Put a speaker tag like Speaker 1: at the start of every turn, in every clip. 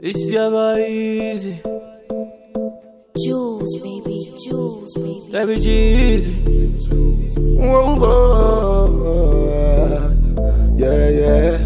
Speaker 1: It's never easy.
Speaker 2: Jules, baby, Jules, baby.
Speaker 1: Baby cheesy.
Speaker 3: Whoa, whoa. Yeah, yeah.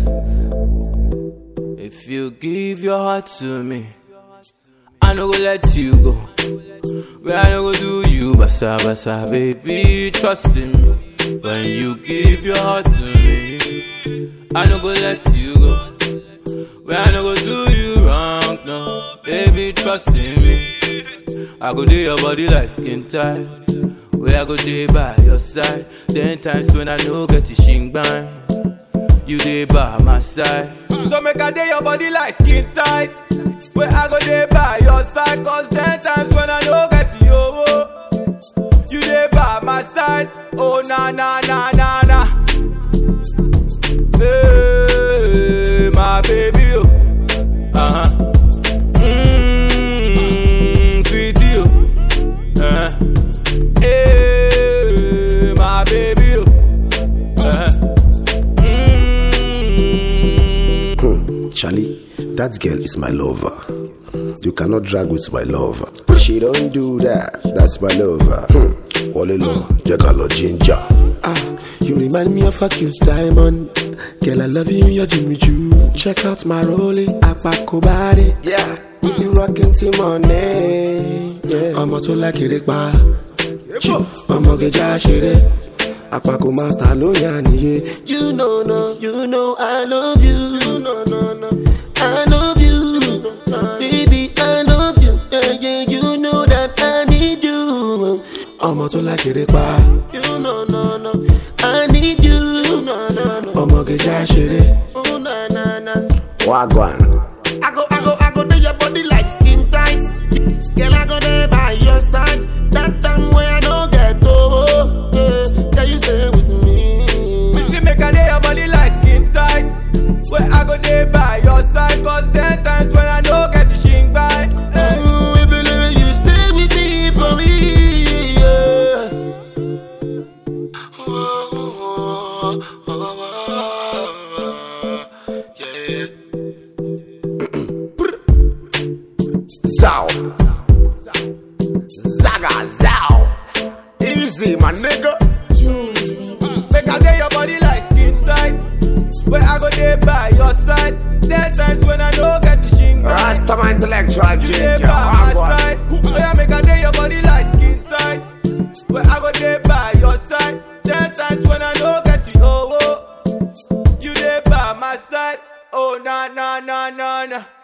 Speaker 1: If you give your heart to me, I no go let you go. But I no go do you, basa basa, baby. Trust in me. When you give your heart to me, I no go let you go. But I no go do you wrong, no, baby. Trust in me. I go do your body like skin tight. Where I go day by your side. Ten times when I no get the shing bang. You dey by my side. So make I day your body like skin tight. Where I go dey by your side. Cause ten times when I no get you, oh, you dey by my side. Oh na na na na na. Hey, my baby, oh. Uh huh. Mmm, sweetie, oh. Uh-huh. Hey, my baby, oh. Uh-huh. Mm.
Speaker 3: Charlie, that girl is my lover. You cannot drag with my lover. She don't do that. That's my lover. Hmm. All alone, Jacalo Ginger. Ah, you remind me of a cute diamond. Girl, I love you, you're Jimmy Choo. Check out my rolling, Apako body. Yeah, we be rocking till morning. Yeah, I'm to like it, pa. ọmọ kẹjà ṣeré àpapọ̀ master ló yà nìyẹn. you know no you know i love you. you know no no i love you. baby i love you. Yeah, yeah, you know that i need you. ọmọ tó lákèrè pa. you know no no i need you. ọmọ kẹjà ṣeré. wagwan.
Speaker 4: I go, I go, I go do your body like skin tight. Girl, I go there by your side. That time when I don't get oh, yeah, can you stay with me?
Speaker 1: You see, make a day your body like skin tight. Where I go there by your side. Cause ten times when I no get you shing by. Hey.
Speaker 4: Ooh, we believe you stay with me for real. Yeah.
Speaker 3: Zow. Zaga, zow. Easy, my nigga.
Speaker 2: Jules, baby.
Speaker 1: Make a day your body like skin tight. Where I go there by your side. Ten times when I no get you shing by.
Speaker 3: Rasta my intellectual
Speaker 1: You dey
Speaker 3: ginger.
Speaker 1: by my
Speaker 3: Wagwan.
Speaker 1: side. Oh yeah, make a day your body like skin tight. Where I go there by your side. Ten times when I no get you, oh, oh. You dey by my side. Oh na na na na na.